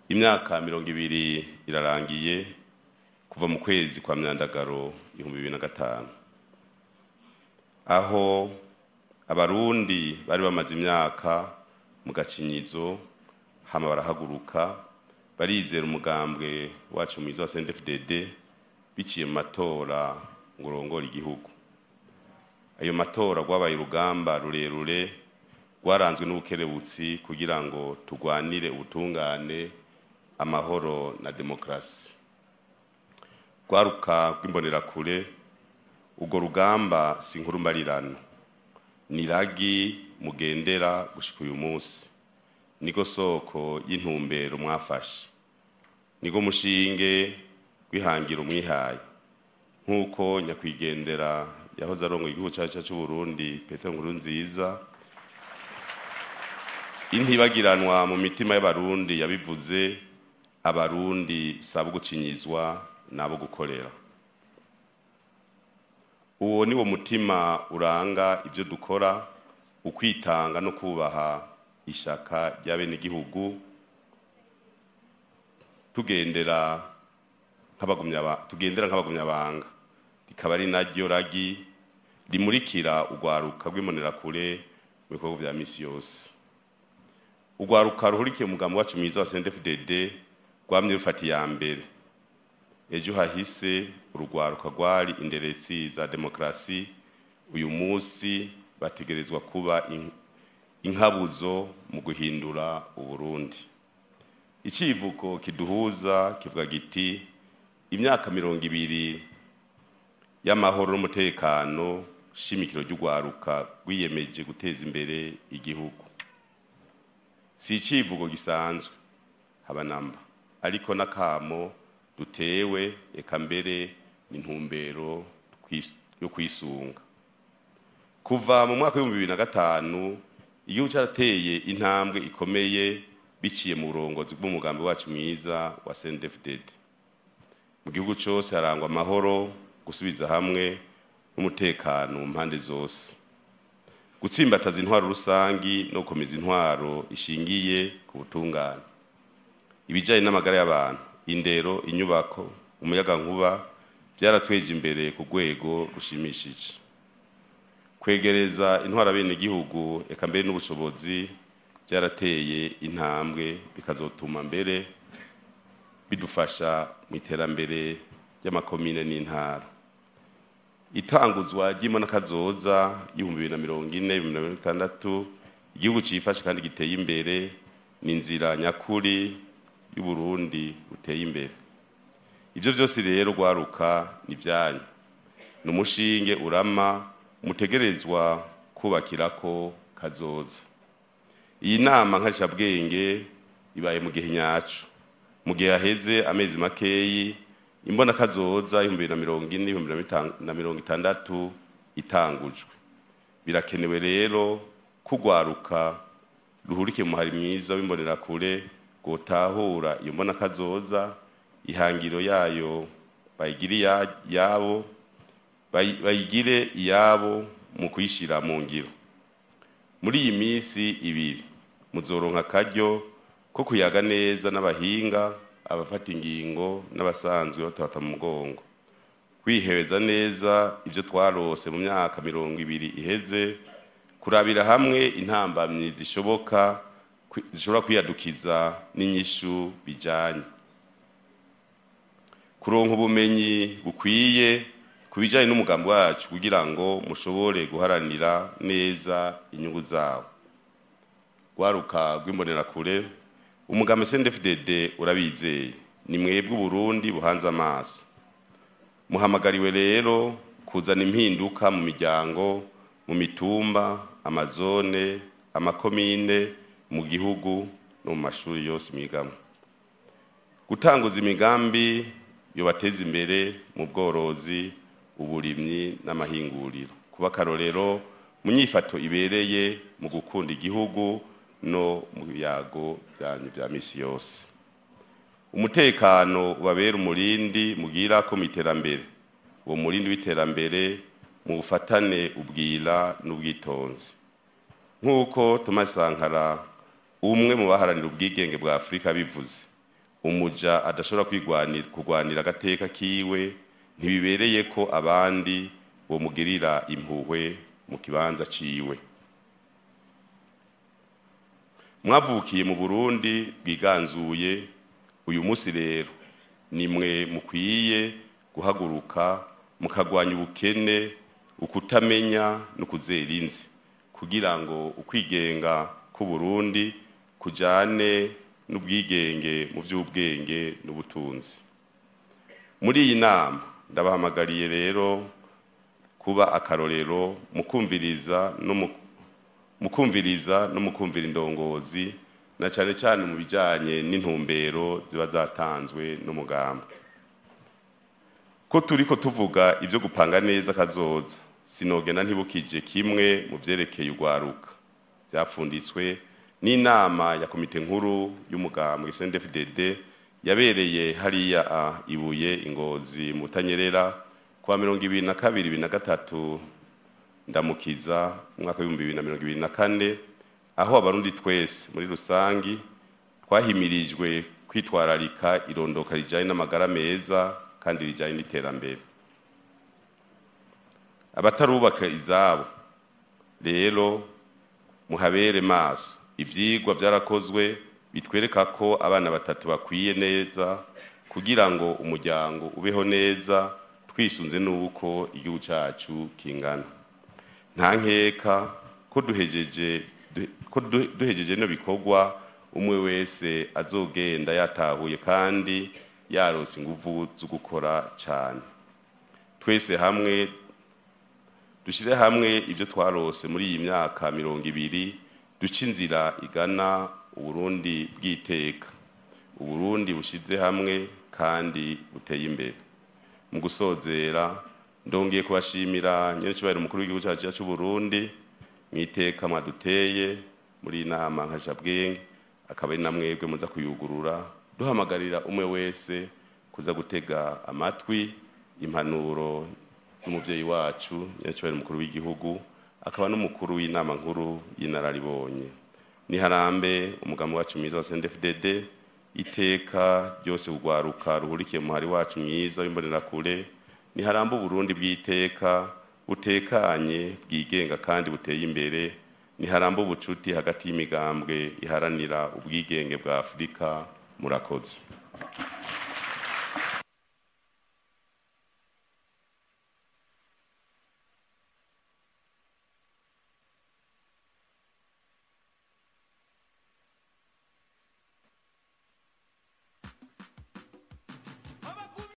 imyaka mirongo ibiri irarangiye kuva mu kwezi kwa myandagaro ibihumbi bibiri na gatanu aho abarundi bari bamaze imyaka mu gacinyizo hama barahaguruka barizera umugambwe wacu mwiza wa CNDD-FDD biciye mu matora ngo urongore igihugu ayo matora rwabaye urugamba rurerure rwaranzwe n'ubukerebutsi kugira ngo turwanire ubutungane amahoro na demokarasi rwaruka rw'imbonerakure urwo rugamba si inkuru mbarirano ni ragi mugendera gushika uyu munsi niko soko y'intumbero mwafashe niko mushinge wihangira umwihaye nk'uko nyakwigendera yahoze arongoye igihugu cyacu cy'u Burundi Petero Nkurunziza intibagiranwa mu mitima y'abarundi yabivuze abarundi sabo gucinyizwa nabo gukorera uwo ni wo mutima uranga ibyo dukora ukwitanga no kubaha ishaka ry'abenegihugu tugendera tugendera nk'abagumyabanga rikaba ari naryo ragi rimurikira urwaruka rw'imbonerakure mu bikorwa bya misi yose urwaruka ruhurikiye umugambi wacu mwiza wa CNDD-FDD rwamye rufata iya mbere ejo hahise urugwaruka rwari inderetsi za demokarasi uyu munsi bategerezwa kuba inkabuzo mu guhindura uburundi icivugo kiduhuza kivuga giti imyaka mirongo ibiri y'amahoro n'umutekano shimikiro ry'urwaruka rwiyemeje guteza imbere igihugu si icivugo gisanzwe haba namba ariko n'akamo dutewe eka mbere n'intumbero yo kwisunga kuva mu mwaka w'ibihumbi bibiri na gatanu igihugu cyarateye intambwe ikomeye biciye mu burongozi bw'umugambi wacu mwiza wa CNDD-FDD mu gihugu cyose harangwa amahoro gusubiza hamwe n'umutekano mu mpande zose gutsimbataza intwaro rusangi no gukomeza intwaro ishingiye ku butungane ibijyanye n'amagara y'abantu indero inyubako umuyagankuba byaratweje imbere ku rwego rushimishije kwegereza intwara bene igihugu eka mbere n'ubushobozi byarateye intambwe bikazotuma mbere bidufasha mu iterambere ry'amakomine n'intara itanguzwa ry'imonakazoza y'ibihumbi bibiri na mirongo ine ibihumbi na mirongo itandatu igihugu cyifashe kandi giteye imbere ni inzira nyakuri y'uburundi buteye imbere ibyo byose rero rwaruka ni ibyanyu ni umushinge urama mutegerezwa kubakira ko kazoza iyi nama nkarishabwenge ibaye mu gihe nyacu mu gihe haheze amezi makeyi imbona kazoza ibihumbi bibiri na mirongo ine ibihumbi na mirongo itandatu itangujwe birakenewe rero kugwaruka ruhurikiye mu muhari mwiza w'imbonerakure gutahura iyo mbona kazoza ihangiro yayo bayigire yabo bayigire iyabo mu kuyishyira mu ngiro muri iyi minsi ibiri muzoronka akaryo ko kuyaga neza n'abahinga abafata ingingo n'abasanzwe batata mu mugongo kwihebeza neza ibyo twarose mu myaka mirongo ibiri iheze kurabira hamwe intambamyi zishoboka zishobora kwiyadukiza n'inyishu bijyanye kuronka ubumenyi bukwiye ku bijyanye n'umugambi wacu kugira ngo mushobore guharanira neza inyungu zawo rwaruka rw'imbonerakure umugambi CNDD-FDD urabizeye ni mwebwe uburundi buhanze amaso muhamagariwe rero kuzana impinduka mu miryango mu mitumba amazone amakomine mu gihugu no mu mashuri yose mwigamo gutanguza imigambi yobateza imbere mu bworozi uburimyi n'amahinguriro kuba akarorero mu nyifato ibereye mu gukunda igihugu no mu biyago byanyu bya misi yose umutekano ubabera umurindi mugira ko mu iterambere uwo murindi w'iterambere mu bufatane ubwira n'ubwitonzi nk'uko Thomas Sankara umwe mu baharanira ubwigenge bwa Afurika bivuze umuja adashobora kwigwanira kurwanira agateka kiwe ntibibereye ko abandi bomugirira impuhwe mu kibanza ciwe mwavukiye mu burundi bwiganzuye uyu munsi rero nimwe mukwiye guhaguruka mukagwanya ubukene ukutamenya no kuzera inzi kugira ngo ukwigenga k'uburundi kujane n'ubwigenge mu by'ubwenge n'ubutunzi muri iyi nama ndabahamagariye rero kuba akarorero mu kumviriza no mu mukumviriza no mukumvira indongozi na cyane cyane mu bijyanye n'intumbero ziba zatanzwe n'umugambwe ko turi ko tuvuga ibyo gupanga neza kazoza sinogena ntibukije kimwe mu byerekeye urwaruka byapfunditswe n'inama ya komite nkuru y'umugambwe SNDFDD yabereye hariya ibuye ingozi mu Butanyerera kwa mirongo ibiri na kabiri bibiri na gatatu ndamukiza umwaka w'ibihumbi bibiri na mirongo ibiri na kane aho abarundi twese muri rusangi twahimirijwe kwitwararika irondoka rijyanye n'amagara meza kandi rijyanye n'iterambere abatarubaka izabo rero muhabere maso ibyigwa byarakozwe bitwereka ko abana batatu bakwiye neza kugira ngo umuryango ubeho neza twisunze n'uko igihugu cyacu kingana nta nkeka ko duhejeje ko duhejeje no bikorwa umwe wese azogenda yatahuye kandi yarose ingufu zo gukora cyane twese hamwe dushyire hamwe ibyo twarose muri iyi myaka mirongo ibiri duce inzira igana uburundi bw'iteka uburundi bushyize hamwe kandi buteye imbere mu gusozera ndongeye kubashimira nyir'icyubahiro umukuru w'igihugu cyacu cy'uburundi mu iteka mwaduteye muri iyi nama nka jabwenge akaba ari na mwebwe muza kuyugurura duhamagarira umwe wese kuza gutega amatwi impanuro z'umubyeyi wacu nyir'icyubahiro umukuru w'igihugu akaba n'umukuru w'inama nkuru y'inararibonye niharambe umugambi wacu mwiza wa CNDD-FDD iteka ryose urwaruka ruhurikiye muhari wacu mwiza w'imbonerakure niharambe uburundi bw'iteka butekanye bwigenga kandi buteye imbere niharambe ubucuti hagati y'imigambwe iharanira ubwigenge bwa afurika murakoze